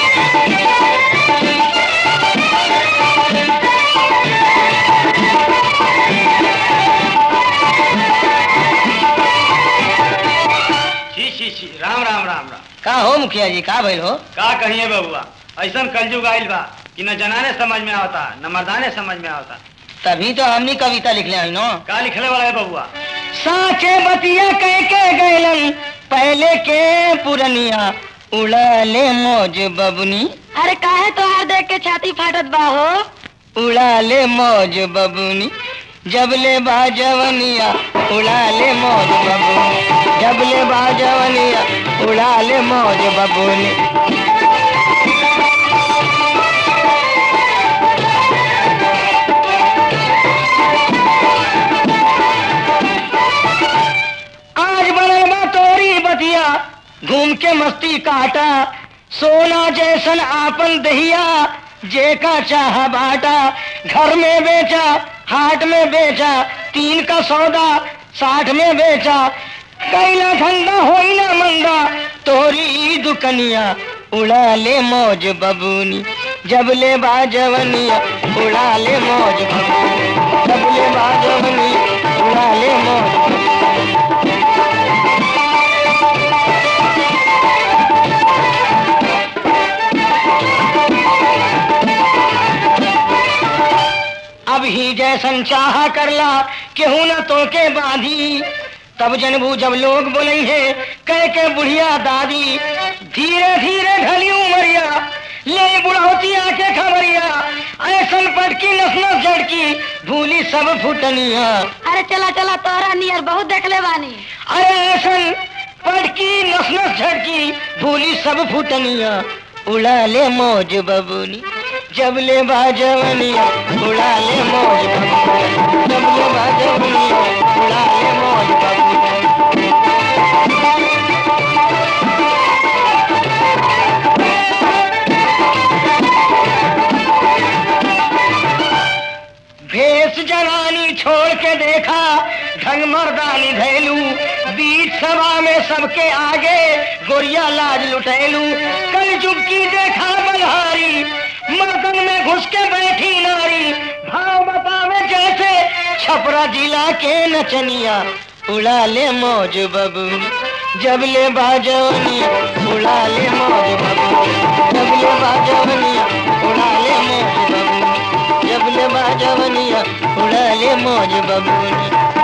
छी छी छी राम राम राम राम का हो मुखिया जी का भइल हो का कहिए बबुआ ऐसन कलयुग आइल बा कि न जनाने समझ में आवता न मर्दाने समझ में आवता तभी तो हमनी कविता लिखले हई नो का लिखले वाला है बबुआ साचे बतिया कह के गैलन पहले के पुरनिया उड़ाले मौज बबनी अरे काहे तोहार देख के छाती फाटत बा हो उड़ाले मौज बबुनी जबले बाजवनिया उड़ाले मौज बबुनी जबले बाजवनिया उड़ाले मौज बबुनी आज बनल बा तोरी बतिया घूम के मस्ती काटा सोना जैसन आपन दहिया जे का चाह बाटा घर में बेचा हाट में बेचा तीन का सौदा साठ में बेचा कैला धंधा होई ना मंदा तोरी दुकनिया उड़ा ले मौज बबूनी जब ले बाजवनिया उड़ा ले मौज बबूनी जब ले बाजवनिया उड़ा ले मौज बबूनी। अब ही जैसन चाह करला केहू न तो के बाधी तब जनबू जब लोग बोले है कह के बुढ़िया दादी धीरे धीरे ढली उमरिया ले बुढ़ौती आके खबरिया ऐसन पटकी नस नस झड़की भूली सब फुटनिया अरे चला चला तोहरा नियर बहुत देखले बानी अरे ऐसन पटकी नस नस झड़की भूली सब फुटनिया उड़ा ले मौज बबूनी जब ले बाजवनिया उड़ा ले मौज बबूनी जब ले बाजवनिया उड़ा ले मौज बबूनी भेष जवानी छोड़ के देखा ढंग मर्दानी धैलू बीच सभा में सबके आगे गोरिया लाज लुटैलू कल चुपकी देखा बलहारी मर्दन में घुस के बैठी नारी भाव बतावे जैसे छपरा जिला के नचनिया उड़ा ले मौज बबूनी जब ले बाजवनी उड़ा ले मौज बबूनी जब ले बाजवनी उड़ा ले मौज बबूनी जब ले बाजवनिया उड़ा ले मौज बबूनी